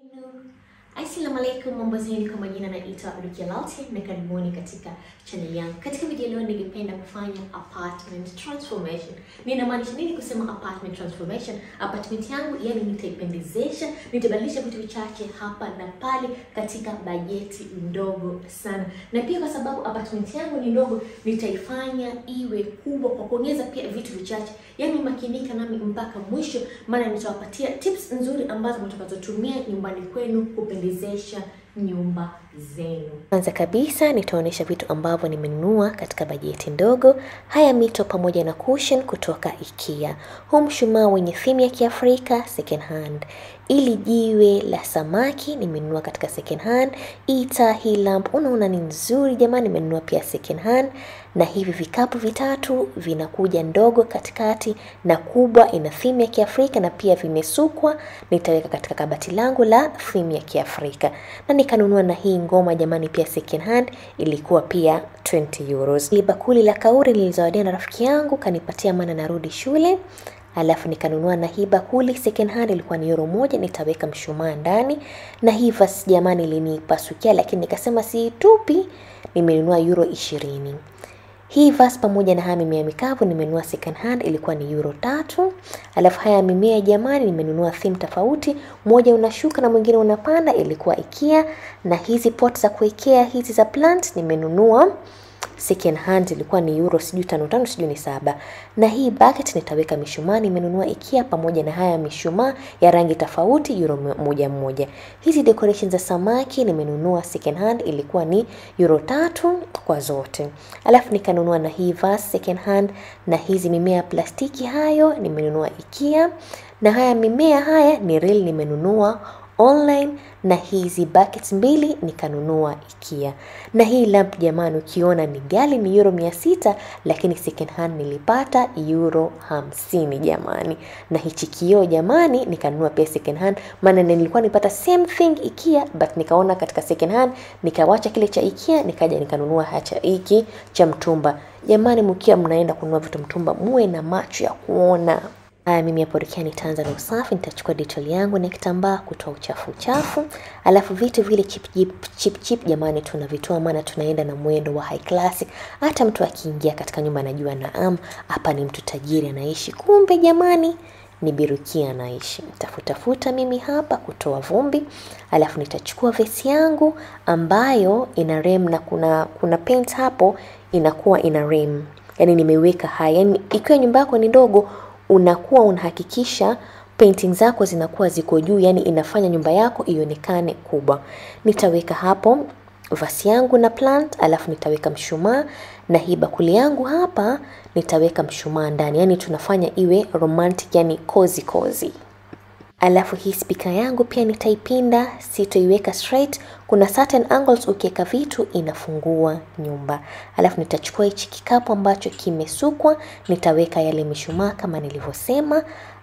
Assalamu alaikum, mambo zenu, kwa majina naitwa Rukia Lalti na karibuni katika channel yangu. Katika video leo ningependa kufanya apartment transformation. Ninamaanisha nini kusema apartment transformation? Apartment yangu yani nitaipendezesha, nitabadilisha vitu vichache hapa na pale katika bajeti ndogo sana, na pia kwa sababu apartment yangu ni ndogo, nitaifanya iwe kubwa kwa kuongeza pia vitu vichache. Yani makinika nami mpaka mwisho, maana nitawapatia tips nzuri ambazo mtakazotumia nyumbani kwenu kupendezesha nyumba zenu. Kwanza kabisa nitaonyesha vitu ambavyo nimenunua katika bajeti ndogo. Haya mito pamoja na cushion kutoka IKEA. Huu mshumaa wenye theme ya Kiafrika second hand. Ili jiwe la samaki nimenunua katika second hand. Ita hii lamp unaona ni nzuri jamani, nimenunua pia second hand. Na hivi vikapu vitatu vinakuja ndogo katikati na kubwa, ina theme ya Kiafrika na pia vimesukwa, nitaweka katika kabati langu la theme ya Kiafrika. Na nikanunua na hii ngoma jamani, pia second hand ilikuwa pia 20 euros. Ili bakuli la kauri nilizawadiwa na rafiki yangu, kanipatia maana narudi shule. Alafu nikanunua na hii bakuli second hand ilikuwa ni euro moja, nitaweka mshumaa ndani. Na hii vase jamani ilinipasukia, lakini nikasema siitupi, nimenunua euro ishirini. Hii vase pamoja na haya mimea mikavu nimenunua second hand ilikuwa ni euro tatu. Alafu haya mimea jamani nimenunua theme tofauti, moja unashuka na mwingine unapanda, ilikuwa IKEA. Na hizi pot za kuwekea hizi za plant nimenunua second hand ilikuwa ni euro sijui tano tano sijui ni saba. Na hii bucket nitaweka mishumaa nimenunua IKEA pamoja na haya mishumaa ya rangi tofauti euro moja moja. Hizi decorations za samaki nimenunua second hand ilikuwa ni euro tatu kwa zote. Alafu nikanunua na hii vase second hand na hizi mimea ya plastiki hayo nimenunua IKEA. Na haya mimea haya ni real nimenunua online na hizi buckets mbili nikanunua IKEA. Na hii lamp jamani, ukiona ni gali ni euro mia sita lakini second hand nilipata euro hamsini jamani. Na hichi kioo jamani nikanunua pia second hand, maana nilikuwa nipata same thing IKEA but nikaona katika second hand nikawacha kile cha IKEA nikaja nikanunua hacha hiki cha mtumba. Jamani, mkiwa mnaenda kununua vitu mtumba muwe na macho ya kuona. Haya, mimi hapo Rukia nitaanza na usafi. Nitachukua detol yangu na kitambaa kutoa uchafu uchafu, alafu vitu vile chip chip, chip, chip jamani, tunavitoa maana tunaenda na mwendo wa high class. Hata mtu akiingia katika nyumba anajua naam, hapa ni mtu tajiri anaishi, kumbe jamani ni Birukia anaishi. Nitafutafuta mimi hapa kutoa vumbi, alafu nitachukua vesi yangu ambayo ina rem na kuna kuna paint hapo inakuwa ina rem, yani nimeweka haya, yani ikiwa nyumba yako ni ndogo unakuwa unahakikisha painting zako zinakuwa ziko juu, yani inafanya nyumba yako ionekane kubwa. Nitaweka hapo vasi yangu na plant, alafu nitaweka mshumaa na hii bakuli yangu hapa nitaweka mshumaa ndani, yani tunafanya iwe romantic, yani cozy cozy. Alafu hii spika yangu pia nitaipinda, sitoiweka straight. Kuna certain angles ukiweka vitu inafungua nyumba. Alafu nitachukua hichi kikapu ambacho kimesukwa, nitaweka yale mishumaa kama nilivyosema.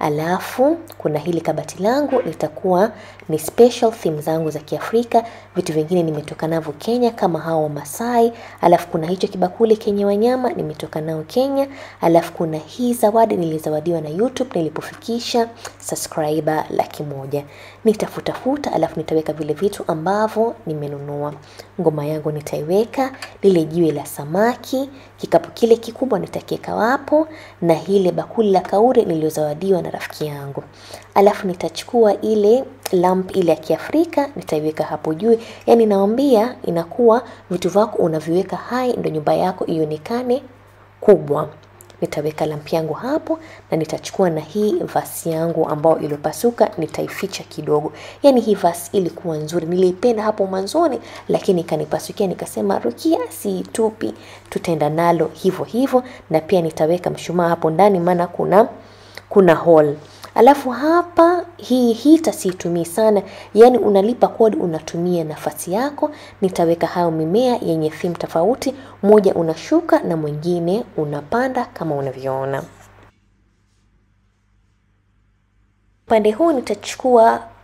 Alafu kuna hili kabati langu litakuwa ni special theme zangu za Kiafrika. Vitu vingine nimetoka navyo Kenya kama hao Wamasai. Alafu kuna hicho kibakuli kenye wanyama nimetoka nao Kenya. Alafu kuna hii zawadi nilizawadiwa na YouTube nilipofikisha subscriber laki moja. Nitafutafuta alafu nitaweka vile vitu ambavyo nimenunua. Ngoma yangu nitaiweka, lile jiwe la samaki, kikapu kile kikubwa nitakiweka wapo, na hile bakuli la kauri niliyozawadiwa na rafiki yangu. Alafu nitachukua ile lamp ile ya Kiafrika nitaiweka hapo juu. Yani naambia inakuwa vitu vyako unaviweka hai ndio nyumba yako ionekane kubwa. Nitaweka lamp yangu hapo na nitachukua na hii vasi yangu ambayo iliyopasuka nitaificha kidogo. Yani hii vasi ilikuwa nzuri, niliipenda hapo mwanzoni, lakini ikanipasukia, nikasema Rukia, siitupi, tutaenda nalo hivyo hivyo, na pia nitaweka mshumaa hapo ndani, maana kuna kuna hole. Alafu hapa hii hita siitumii sana, yani unalipa kodi, unatumia nafasi yako. Nitaweka hayo mimea yenye theme tofauti, moja unashuka na mwingine unapanda kama unavyoona. Upande huu nitachukua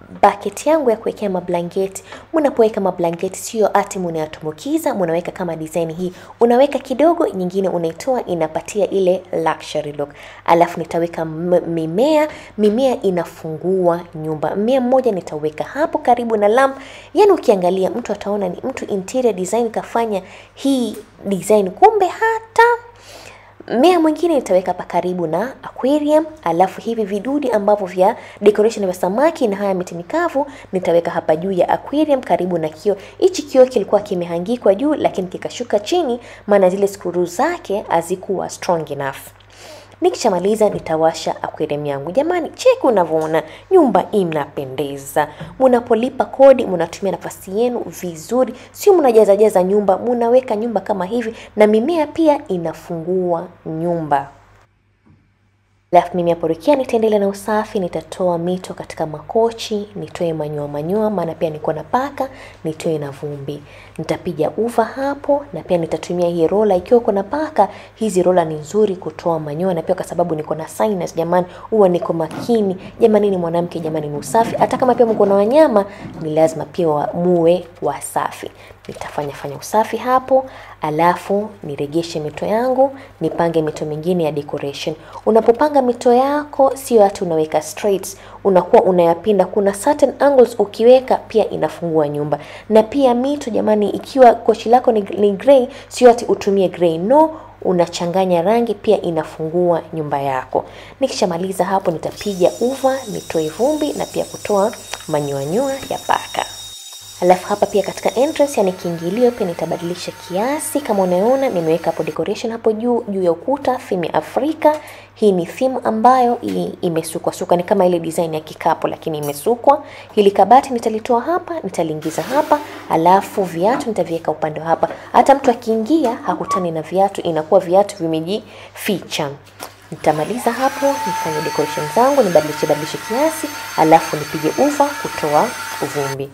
bucket yangu ya kuwekea mablanketi. Mnapoweka mablanketi sio ati mnayatumbukiza, mnaweka kama design hii, unaweka kidogo, nyingine unaitoa, inapatia ile luxury look. Alafu nitaweka m- mimea, mimea inafungua nyumba. Mmea mmoja nitaweka hapo karibu na lamp, yani ukiangalia mtu ataona ni mtu interior design kafanya hii design, kumbe hata mmea mwingine nitaweka hapa karibu na aquarium, alafu hivi vidudi ambavyo vya decoration vya samaki na haya miti mikavu nitaweka hapa juu ya aquarium karibu na kioo. Hichi kioo kilikuwa kimehangikwa juu, lakini kikashuka chini, maana zile skuru zake hazikuwa strong enough. Nikishamaliza nitawasha aquarium yangu. Jamani, cheki unavyoona nyumba inapendeza. Munapolipa kodi, munatumia nafasi yenu vizuri, sio mnajaza jaza nyumba, munaweka nyumba kama hivi, na mimea pia inafungua nyumba. Alafu mimi hapo Rukia nitaendelea na usafi, nitatoa mito katika makochi, nitoe manyoa manyoa, maana pia niko na paka, nitoe na vumbi. Nitapiga uva hapo na pia nitatumia hii rola. Ikiwa uko na paka, hizi rola ni nzuri kutoa manyoa, na pia kwa sababu niko na sinus, jamani, huwa niko makini. Jamani, ni mwanamke, jamani, ni usafi. Hata kama pia mko na wanyama, ni lazima pia wa, muwe wasafi. Nitafanya fanya usafi hapo, alafu niregeshe mito yangu, nipange mito mingine ya decoration. Unapopanga mito yako, sio hati unaweka straight, unakuwa unayapinda. Kuna certain angles ukiweka pia inafungua nyumba. Na pia mito jamani, ikiwa kochi lako ni, ni grey, sio hati utumie grey, no unachanganya rangi pia inafungua nyumba yako. Nikishamaliza hapo, nitapiga uva, nitoe vumbi na pia kutoa manyoanyoa ya paka. Alafu hapa pia katika entrance, yani kiingilio, pia nitabadilisha kiasi. Kama unaona nimeweka hapo decoration hapo juu juu ya ukuta, theme ya Afrika. Hii ni theme ambayo i- imesukwa suka, ni kama ile design ya kikapu lakini imesukwa. Hili kabati nitalitoa hapa, nitaliingiza hapa, alafu viatu nitaviweka upande wa hapa. Hata mtu akiingia hakutani na viatu, inakuwa viatu vimejificha. Nitamaliza hapo, nifanye decoration zangu, nibadilishe badilishe kiasi, alafu nipige uva kutoa uvumbi.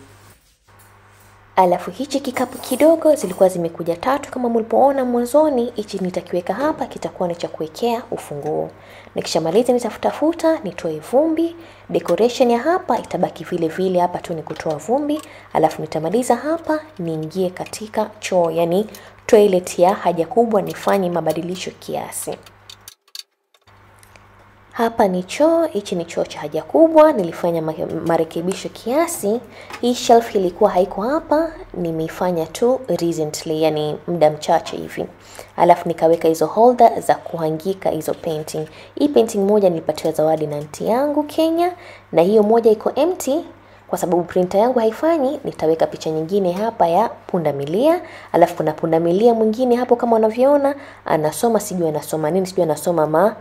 Alafu hichi kikapu kidogo zilikuwa zimekuja tatu kama mlipoona mwanzoni. Hichi nitakiweka hapa, kitakuwa ni cha kuwekea ufunguo. Nikishamaliza nitafutafuta nitoe vumbi. Decoration ya hapa itabaki vile vile, hapa tu ni kutoa vumbi. Alafu nitamaliza hapa, niingie katika choo, yani toilet ya haja kubwa, nifanye mabadilisho kiasi. Hapa ni choo, hichi ni choo cha haja kubwa. Nilifanya ma- marekebisho kiasi. Hii shelf ilikuwa haiko hapa, nimeifanya tu recently, yani muda mchache hivi. Alafu nikaweka hizo holder za kuhangika hizo painting. Hii painting moja nilipatiwa zawadi na aunti yangu Kenya, na hiyo moja iko empty kwa sababu printer yangu haifanyi, nitaweka picha nyingine hapa ya pundamilia. Alafu kuna pundamilia mwingine hapo kama unavyoona, anasoma sijui anasoma nini, sijui anasoma ma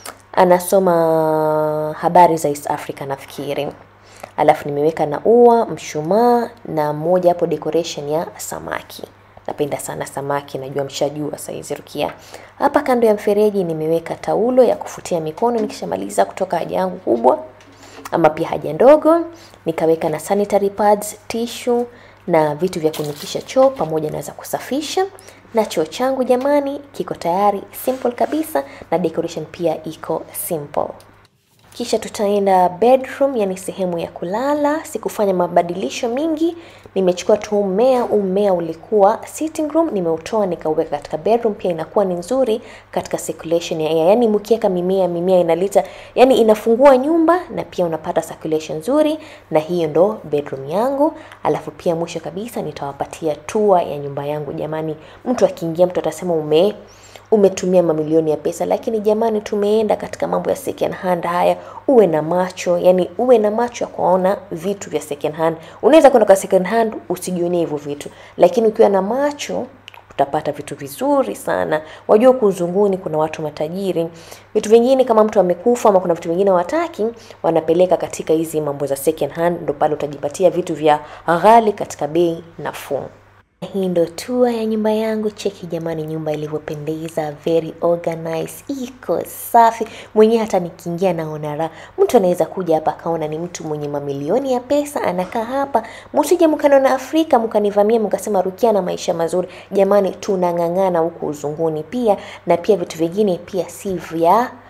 anasoma habari za East Africa nafikiri. Alafu nimeweka na ua, mshumaa na moja hapo decoration ya samaki. Napenda sana samaki, najua mshajua saizi Rukia. Hapa kando ya mfereji nimeweka taulo ya kufutia mikono nikishamaliza kutoka haja yangu kubwa ama pia haja ndogo. Nikaweka na sanitary pads, tissue na vitu vya kunikisha choo pamoja na za kusafisha. Na choo changu jamani kiko tayari, simple kabisa, na decoration pia iko simple. Kisha tutaenda bedroom, yani sehemu ya kulala. Sikufanya mabadilisho mingi, nimechukua tu mmea. Huu mmea ulikuwa sitting room, nimeutoa nikauweka katika bedroom. Pia inakuwa ni nzuri katika circulation ya air, yani mkiweka mimea, mimea inaleta, yani inafungua nyumba na pia unapata circulation nzuri, na hiyo ndo bedroom yangu. Alafu pia mwisho kabisa nitawapatia tour ya nyumba yangu. Jamani, mtu akiingia, mtu atasema ume umetumia mamilioni ya pesa, lakini jamani, tumeenda katika mambo ya second hand. Haya, uwe na macho, yani uwe na macho ya kuona vitu vya second hand. Unaweza kwenda kwa second hand usijionee hivyo vitu, lakini ukiwa na macho utapata vitu vizuri sana. Wajua huku uzunguni kuna watu matajiri, vitu vingine kama mtu amekufa ama kuna vitu vingine wataki, wanapeleka katika hizi mambo za second hand, ndo pale utajipatia vitu vya ghali katika bei nafuu. Hii ndo tour ya nyumba yangu. Cheki jamani, nyumba ilivyopendeza, very organized, iko safi. Mwenyewe hata nikiingia naona raha. Mtu anaweza kuja hapa akaona ni mtu mwenye mamilioni ya pesa anakaa hapa. Msije mkaniona Afrika mkanivamia mkasema Rukia na maisha mazuri. Jamani, tunang'ang'ana huku uzunguni pia, na pia vitu vingine pia si vya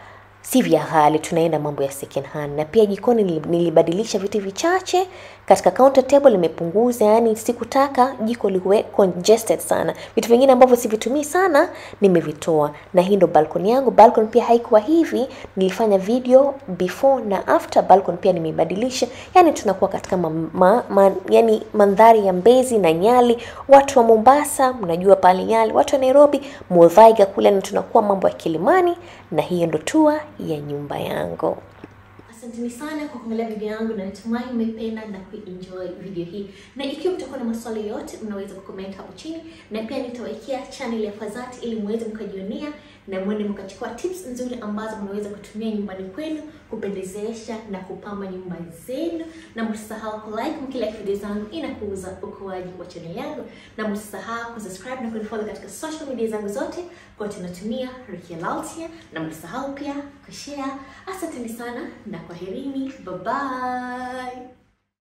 si vya ghali, tunaenda mambo ya second hand. Na pia jikoni nili- nilibadilisha vitu vichache katika counter table, nimepunguza, yani sikutaka jiko liwe congested sana. Vitu vingine ambavyo sivitumii sana nimevitoa, na hii ndo balcony yangu. Balcony pia haikuwa hivi, nilifanya video before na after. Balcony pia nimeibadilisha, yani tunakuwa katika ma, ma, ma, yani mandhari ya Mbezi na Nyali. Watu wa Mombasa mnajua pale Nyali, watu wa Nairobi Muthaiga kule, na tunakuwa mambo ya Kilimani, na hiyo ndo tour ya nyumba yangu. Asanteni sana kwa kuangalia video yangu na natumai mmependa na kuenjoy video hii, na ikiwa mtakuwa na maswali yote mnaweza kucomment hapo chini, na pia nitawekea channel ya Fazati ili muweze mkajionea na mwende mkachukua tips nzuri ambazo mnaweza kutumia nyumbani kwenu kupendezesha na kupamba nyumba zenu, na msisahau ku like mkilike video zangu, inakuza ukuaji wa channel yangu, na msisahau kusubscribe na kunifollow katika social media zangu zote kote natumia Rukia Laltia, na msisahau pia kushare. Asanteni sana na kwaherini, bye bye.